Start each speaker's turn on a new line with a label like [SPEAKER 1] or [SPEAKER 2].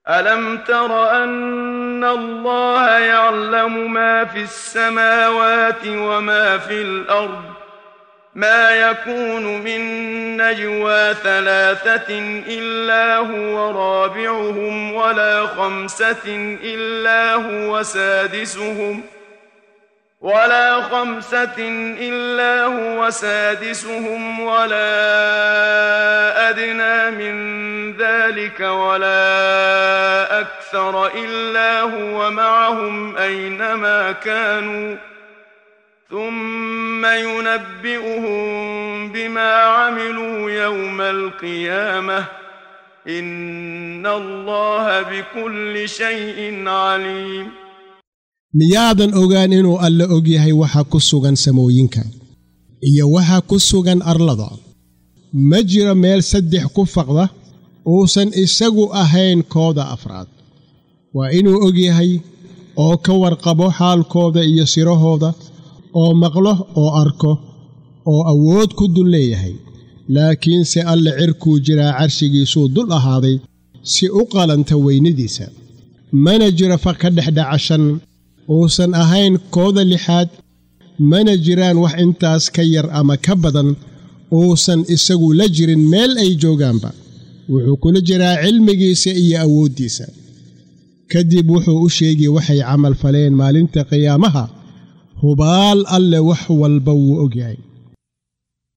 [SPEAKER 1] ألم تر أن الله يعلم ما في السماوات وما في الأرض ما يكون من نجوى ثلاثة إلا هو رابعهم ولا خمسة إلا هو سادسهم ولا خمسة إلا هو سادسهم ولا أدنى من ذلك ولا أكثر إلا هو معهم أينما كانوا ثم ينبئهم بما عملوا يوم القيامة إن الله بكل شيء عليم
[SPEAKER 2] miyaadan ogaan inuu alle og yahay waxa ku sugan samooyinka iyo waxa ku sugan arlada ma jiro meel saddex ku faqda uusan isagu ahayn kooda afraad waa inuu og yahay oo ka warqabo xaalkooda iyo sirahooda oo maqlo oo arko oo awood ku dul leeyahay laakiinse alle cirkuu jiraa carshigiisuu dul ahaaday si u qalanta weynadiisa mana jiro faq ka dhexdhaca shan uusan ahayn kooda lixaad mana jiraan wax intaas ka yar ama ka badan uusan isagu la jirin meel ay joogaanba wuxuu kula jiraa cilmigiisa iyo awooddiisa kadib wuxuu u sheegi waxay camal faleen maalinta qiyaamaha hubaal alle wax walba wuu og yahay